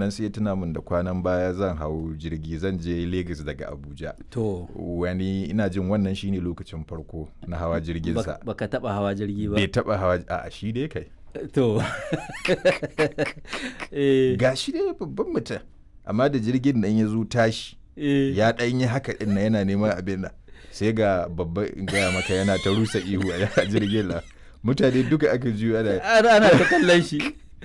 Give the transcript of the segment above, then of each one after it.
wannan sai ya tuna min da kwanan baya zan hau jirgi zan je Lagos daga Abuja to wani ina jin wannan shine lokacin farko na hawa jirgin sa bak- baka taba hawa jirgi ba bai taba hawa a shi dai kai to eh, ga shi dai babban mutum amma da jirgin nan ya zo tashi eh, ya ɗan yi haka ɗin na yana neman abin nan sai ga babba in gaya maka yana ta rusa ihu a jirgin nan mutane duka aka juyo ana ana ana ta kallon shi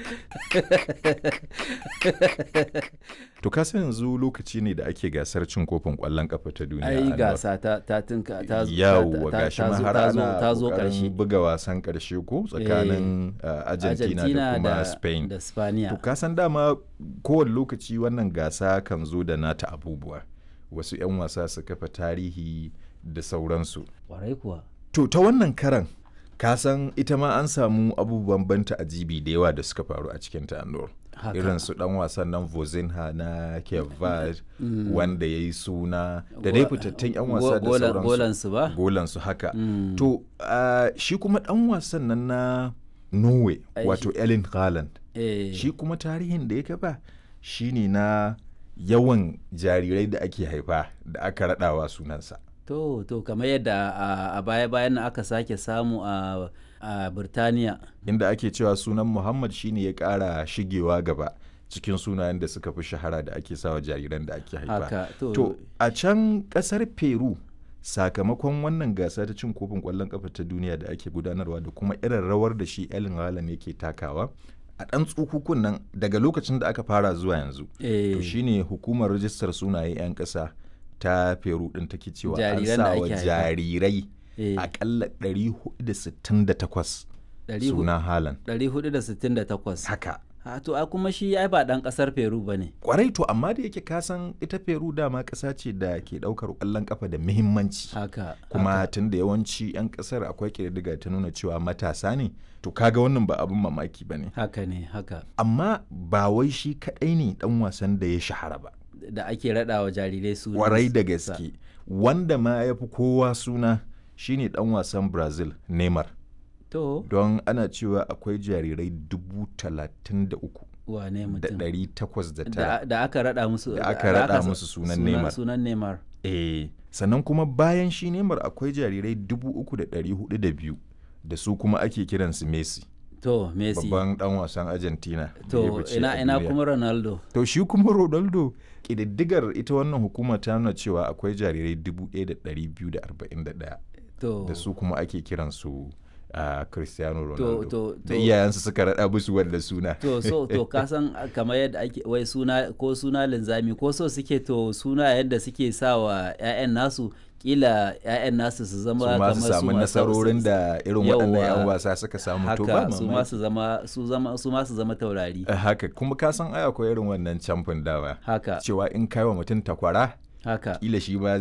to ka san yanzu lokaci ne da ake gasar cin kofin ƙwallon kafa ta duniya ai Anwar. gasa ta ta tinka ta zo- yawwa ta- gashi ta ma zo- har ta zo- ana ta zo ƙoƙarin karshe buga wasan ƙarshe ko tsakanin uh, Argentina, da kuma Spain da Spaniya To ka san dama kowane lokaci wannan gasa kan zo da nata abubuwa. Wasu 'yan wasa su kafa tarihi da sauransu. kwarai kuwa To ta wannan karan ka san ita ma an samu abubuwan banta ajibi da yawa da suka faru a cikin ta Anur. Haka. Irin su dan wasan nan Vozinha na Cape Verde wanda ya yi suna da dai fitattun 'yan wasa da Go- golan- sauransu. golansu ba? Golansu haka. Mm. To ah, shi kuma dan wasan nan na Norway Ai, wato Erling Haaland. eh, shi kuma tarihin da ya kafa shine na yawan jarirai da ake haifa da aka raɗawa sunansa to to kamar yadda a- a baya bayan nan aka sake samu a a Birtaniya inda ake cewa sunan muhammad shine ya ƙara shigewa gaba cikin sunayen da suka fi shahara da ake sawa jariran da ake haifa haka to, to a can ƙasar peru sakamakon wannan gasa ta cin kofin ƙwallon ƙafa ta duniya da ake gudanarwa da kuma irin rawar da shi Erling Haaland yake takawa a ɗan tsukukun nan daga lokacin da aka fara zuwa yanzu eh, to shine hukumar rajistar sunaye 'yan ƙasa ta peru ɗin take cewa an Jariran da sa ake wa haifa. jarirai eh, akalla 468 ɗari hu- suna halan 468 haka ha to a kuma shi ai ba dan kasar Peru bane kwarai to amma da yake kasan ita peru dama ƙasa ce da ke ɗaukar ƙwallon ƙafa da muhimmanci haka kuma haka. tun da yawanci 'yan ƙasar akwai ƙididdiga ta nuna cewa matasa ne to kaga wannan ba abin mamaki ba ne haka ne haka amma ba wai shi kaɗai ne ɗan wasan da ya shahara ba da ake raɗa wa jarirai su kwarai da gaske wanda ma ya fi kowa suna shine dan wasan brazil neymar to don ana cewa akwai jarirai dubu talatin da uku wane da mutum ɗari takwas da da, tara da aka raɗa musu Da aka raɗa sa- musu sunan Neymar. sunan Neymar eh sannan kuma bayan shi neymar akwai jarirai dubu uku da ɗari hudu da biyu da su kuma ake kiransu messi to Messi babban dan wasan argentina da ya to fice ina a ina duniya. kuma Ronaldo to shi kuma ronaldo ƙididdigar ita wannan hukuma ta nuna cewa akwai jarirai dubu ɗaya da ɗari biyu da arba'in da ɗaya to da su kuma ake kiransu a cristiano to ronaldo to da to- iyayensu suka raɗa musu wanda suna to so to ka san kamar yadda ake wai suna ko suna linzami ko so suke to suna yadda suke sa wa 'ya'yan nasu kila 'ya'yan nasu su zama su ma su kamar samu ma- nasarorin da irin waɗannan 'yan Yawwa. wasa suka samu to ba haka su ma mamaki su zama su zama su ma su zama taurari Eh, haka kuma ka san ai akwai irin wannan camfin dawa haka cewa in kai wa mutum takwara haka kila shi ma